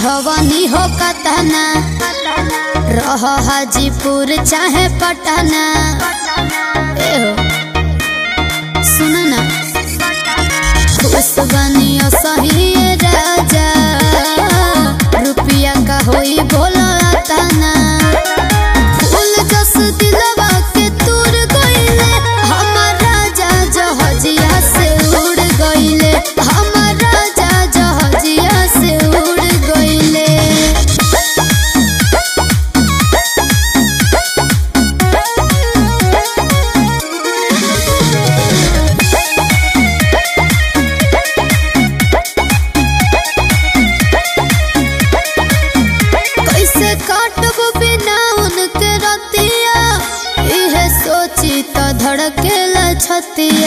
समझवनी हो कतना रह हाजीपुर चाहे पटना ए हो सुन ना खुश बनियो सही राजा रुपिया का होई बोला तना फूल जस दिलवा के तूर गइले हमर राजा जहजिया से उड़ गइले हमर राजा जहजिया से उड़ गइले कैसे काटबो बिना उनके रतिया इहे सोची तो धड़केला छतिया